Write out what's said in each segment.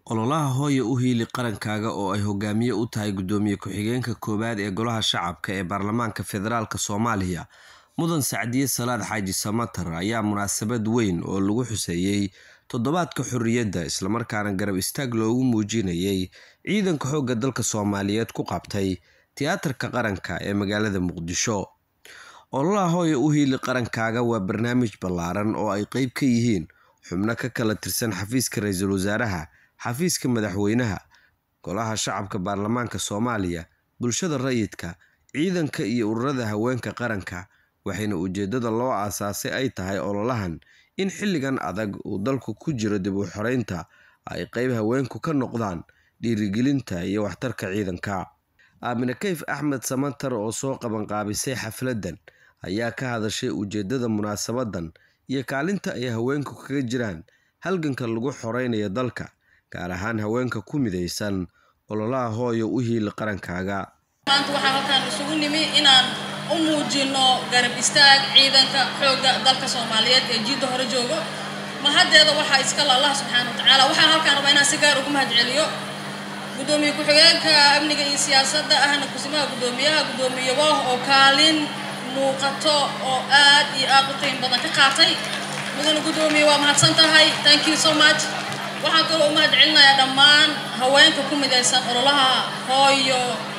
Ololaha Hooyo u Hiili Qarankaaga oo ay hogaamiye u tahay Gudoomiye Ku-xigeenka koowaad ee Golaha Shacabka ee Baarlamaanka Federaalk Soomaaliya Mudan Sacdiye Salaad Xaaji Samatar ayaa munaasabad weyn oo lagu xuseeyay Toddobaadka Xorriyadda isla markaana garab istaag loogu muujinayay ciidanka xoogga dalka Soomaaliyeed ku qabtay Tiyaatarka Qaranka ee magaalada Muqdisho. Ololaha Hooyo u Hiili Qarankaaga waa barnaamij ballaaran oo ay qayb ka yihiin xubno ka kala tirsan xafiiska Ra'iisul Wasaaraha, xafiiska Madaxweynaha, Golaha Shacabka Baarlamaanka Soomaaliya, bulshada rayidka, ciidanka iyo ururada haweenka qaranka, waxayna ujeedada loo aasaasay ay tahay ololahan in xilligan adag uu dalku ku jiro dib u xoreynta ay qayb haweenku ka noqdaan dhiirigelinta iyo waxtarka ciidanka. Aamine Kayf Axmed Samatar oo soo qabanqaabisay xafladan ayaa ka hadashay ujeedada munaasabadan iyo kaalinta ay haweenku kaga jiraan halganka lagu xoreynayo dalka, gaar ahaan haweenka ku midaysan ololaha Hooyo u Hiili Qarankaaga. maanta waxaan halkaan isugu nimi inaan u muujino garab istaag ciidanka xoogga dalka soomaaliyeed ee jiidda hore joogo mahaddeeda waxaa iskale allah subxaana wa tacaala waxaan halkaan rabaa inaan si gaar ugu mahadceliyo gudoomiye ku-xigeenka amniga iyo siyaasadda ahna kusimaha gudoomiyaha gudoomiye wooh oo kaalin muuqato oo aad iyo aad u qiim badan ka qaatay mudane gudoomiye waa mahadsan tahay thank you so much waxaan kaloo u mahadcelinayaa dhammaan haweenka ku midaysan ololaha hooyo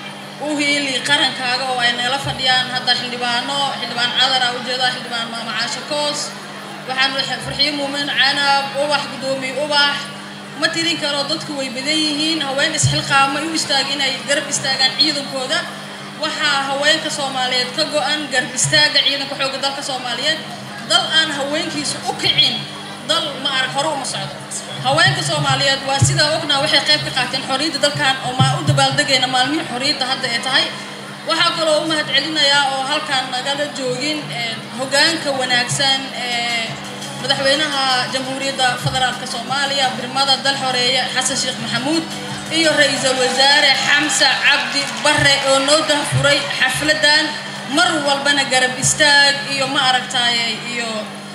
u hiili qarankaaga oo ay nala fadhiyaan hadda xildhibaano xildhibaan cadar a ujeedaa xildhibaan maama caasho koos waxaan farxiyo muumin canab ubax gudoomiye ubax ma tirin karo dadku way badan yihiin haween isxilqaama u istaag inay garab istaagaan ciidankooda waxaa haweenka soomaaliyeed ka go-an garab istaaga ciidanka xoogga dalka soomaaliyeed dal aan haweenkiisu u kicin dal ma arag hore uma socdo haweenka soomaaliyeed waa sidaa ognaa waxay qayb ka qaateen xorriyadda dalkan oo maa u dabaaldegayna maalmihii xorriyadda hadda ee tahay waxaa kaloo u mahadcelinayaa oo halkaan nagala joogin hogaanka wanaagsan ee madaxweynaha jamhuuriyadda federaalka soomaaliya birmada dal xoreeye xasan sheekh maxamuud iyo ra-iisul wasaare xamse cabdi bare oo noo dahfuray xafladan mar walbana garab istaag iyo ma aragtaaye iyo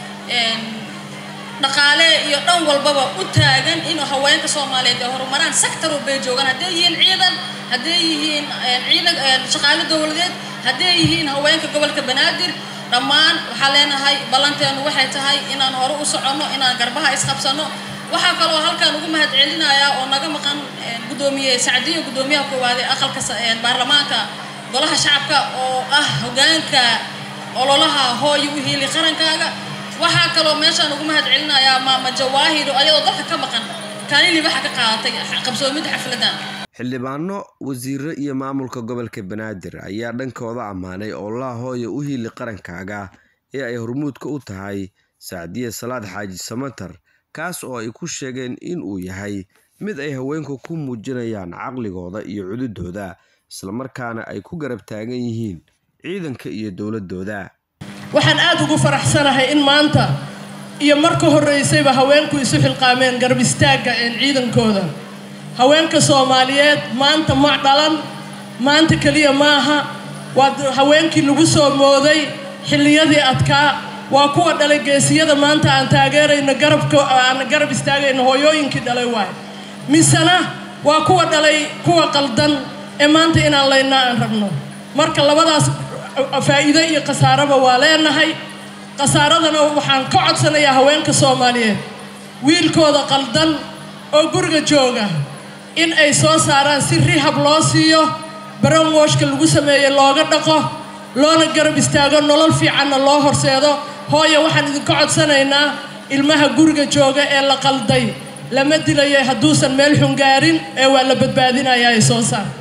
dhaqaale iyo dhan walbaba u taagan inuu haweenka soomaaliyeed ay horumaraan sector walbay joogaan hadday yihiin ciidan hadday yihiin ciidan shaqaale dowladeed hadday yihiin haweenka gobolka banaadir dhammaan waxaa leenahay ballanteenu waxay tahay inaan hore u soconno inaan garbaha isqabsano waxaa kaloo halkaan ugu mahadcelinayaa oo naga maqan gudoomiye sacdiyo gudoomiyaha koowaad ee aqalka baarlamaanka golaha shacabka oo ah hogaanka ololaha hooyo u hiili qarankaaga waxaa kaloo meeshaan ugu mahadcelinayaa maama jawaahido ayadoo dalka ka maqan kaalin libaxa ka qaadatay qabsoomidda xafladan xildhibaano wasiiro iyo maamulka gobolka banaadir ayaa dhankooda ammaanay ololaha hooyo u hiili qarankaaga ee ay hormuudka u tahay sacdiye salaad xaaji samatar kaas oo ay ku sheegeen in uu yahay mid ay haweenku ku muujinayaan caqligooda iyo cududooda islamarkaana ay ku garab taagan yihiin ciidanka iyo dowladooda waxaan aad ugu faraxsanahay in maanta iyo marka horreysayba haweenku isu xilqaameen garab istaagga een ciidankooda haweenka soomaaliyeed maanta ma dhalan maanta keliya maaha waa haweenkii lagu soo mooday xilliyadii adkaa waa kuwa dhalay geesiyada maanta aan taageerayno garabka aan garab istaagayno hooyooyinkii dhalay waayo misena waa kuwa dhalay kuwa qaldan ee maanta inaan laynaa aan rabno marka labadaas faa'iido iyo khasaaraba waa leenahay khasaaradana waxaan ka codsanayaa haweenka soomaaliyeed wiilkooda qaldan oo guriga jooga in ay soo saaraan si rihab loo siiyo baranwooshka lagu sameeye looga dhaqo loona garab istaago nolol fiicanna loo horseedo hooyo waxaan idinka codsanaynaa ilmaha guriga jooga ee la qalday lama dilayo hadduusan meel xungaarin ee waa la badbaadinayaa ay soo saar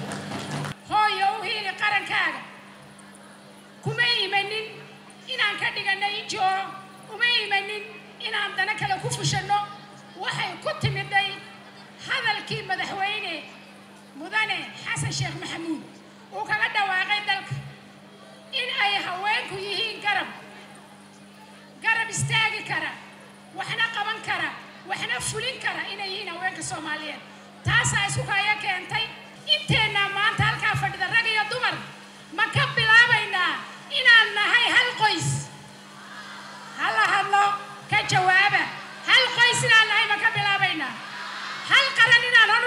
kuma imanin inaan ka dhigano injoo uma imanin inaan dana kale ku fushanno waxay ku timiday hadalkii madaxweyne mudane xasan sheekh maxamuud uu kaga dhawaaqay dalka in ay haweenku yihiin garab garab istaagi kara waxna qaban kara waxna fulin kara inay yihiin haweenka soomaaliyeed taasaa isku kaya keentay inteennaa maanta halkaa fadhida rag iyo dumar ma ka bilaabaynaa inaan nahay hal qoys hala hadlo ka jawaaba hal qoys inaan nahay ma ka bilaabaynaa hal qaran inaan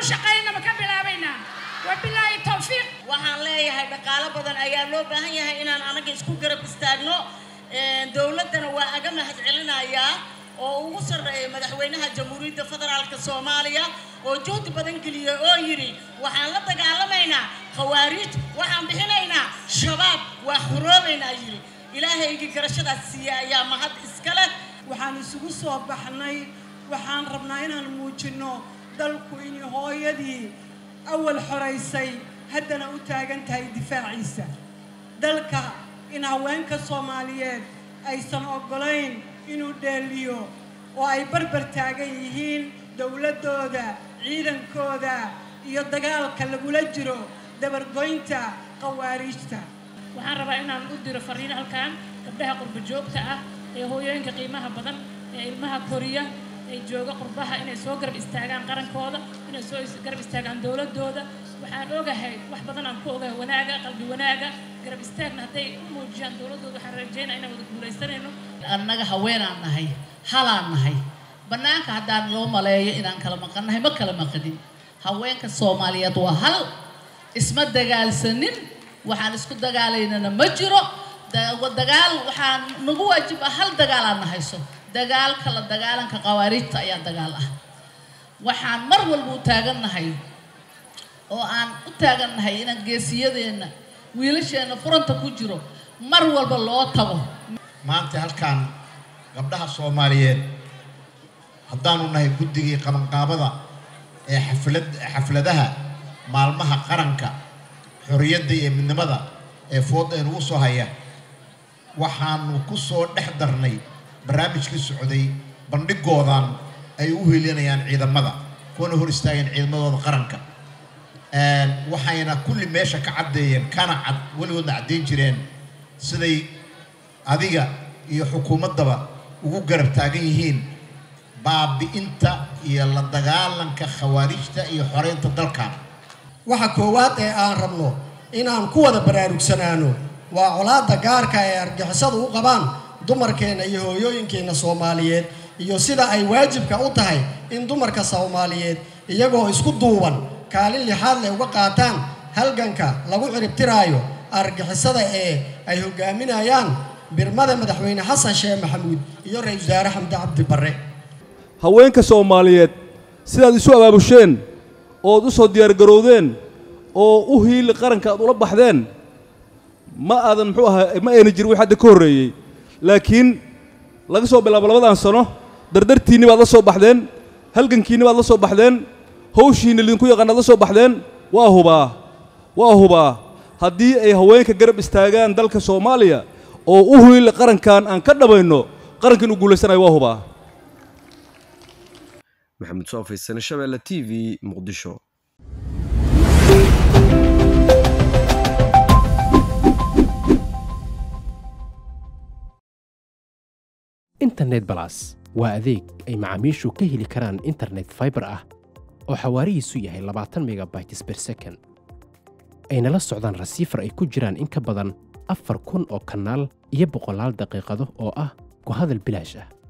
shaqaynaba ka bilaabaynaa wabilaahi towfiiq waxaan leeyahay dhaqaalo badan ayaa loo baahan yahay inaan anaga isku garab istaagno dowladdana waa aga mahad celinayaa oo ugu sarreeya madaxweynaha jamhuuriyadda federaalka soomaaliya oo juhdi badan geliyey oo yidhi waxaan la dagaalamaynaa khawaariij waxaan bixinaynaa shabaab waa xoroobaynaa yidhi ilaahaygii garashadaas siiya ayaa mahad iska leh waxaan isugu soo baxnay waxaan rabnaa inaan muujinno dalku inay hooyadii awal xoraysay haddana u taagan tahay difaaciisa dalka in haweenka soomaaliyeed aysan oggolayn inuu dheeliyo oo ay barbar taagan yihiin dowladdooda ciidankooda iyo dagaalka lagula jiro dabargoynta khawaariijta waxaan rabaa inaan u diro fariin halkan gabdhaha qurba joogta ah ee hooyooyinka qiimaha badan ee ilmaha koriya ee jooga qurbaha inay soo garab istaagaan qarankooda inay soo garab istaagaan dowladooda waxaan ogahay wax badan aan ku ogahay wanaaga qalbi wanaaga garab istaagna hadday u muujiyaan dowladooda waxaan rajeynaa inaan wada guulaysanayno annaga haweenaan nahay halaan nahay bannaanka haddaan loo maleeyo inaan kala maqannahay ma kala maqanin haweenka soomaaliyeed waa hal isma dagaalsanin waxaan isku dagaalaynana ma jiro dagaal waxaan nagu waajib ah hal dagaalaan na hayso dagaalka la dagaalanka qawaariijta ayaa dagaal ah waxaan mar walba u taagannahay oo aan u taagannahay inaan geesiyadeenna wiilasheenna furanta ku jiro mar walba loo tago maanta halkaan gabdhaha soomaaliyeed haddaanu nahay guddigii qabanqaabada ee xaflad xafladaha maalmaha qaranka xorriyadda iyo midnimada ee fooda inugu soo haya waxaanu ku soo dhex darnay barnaamijkii socday bandhigoodan ay u helinayaan ciidamada kuwana hor istaageen ciidamadooda qaranka waxayna kulli meesha ka caddeeyeen kana cad weligoodna caddeyn jireen siday adiga iyo xukuumaddaba ugu garab taagan yihiin baabi'inta iyo la dagaalanka khawaarijta iyo xoreynta dalkan waxa koowaad ee aan rabno inaan ku wada baraarugsanaano waa colaadda gaarka ee argixisadu u qabaan dumarkeenna iyo hooyooyinkeenna soomaaliyeed iyo sida ay waajibka u tahay in dumarka soomaaliyeed iyagoo isku duuban kaalin lixaad leh uga qaataan halganka lagu ciribtiraayo argixisada ee ay hogaaminayaan birmada madaxweyne xasan sheekh maxamuud iyo ra-iisul wasaare xamdi cabdi barre haweenka soomaaliyeed sidaad isu abaabusheen ood u soo diyaargarowdeen oo u hiili qaranka aad ula baxdeen ma aadan muxuu ahaa ma ayna jirin wix hadda ka horreeyey laakiin laga soo bilaabo labadan sano dardartiinni baad la soo baxdeen halgankiinni baad la soo baxdeen hawshiinni lidinku yaqaanaad la soo baxdeen waa hubaa waa hubaa haddii ay haweenka garab istaagaan dalka soomaaliya oo u hiili qarankan aan ka dhamayno qaranka inuu guulaysanayo waa hubaa maxamed soofay sane shabeelle t v muqdisho internet balas waa adeeg ay macaamiishu ka heli karaan internet faibar ah oo xawaarihiisu yahay labaatan megabytes ber second ayna la socdaan rasiifar ay ku jiraan in ka badan afar kun oo kanaal iyo boqolaal daqiiqado oo ah ku hadal bilaash ah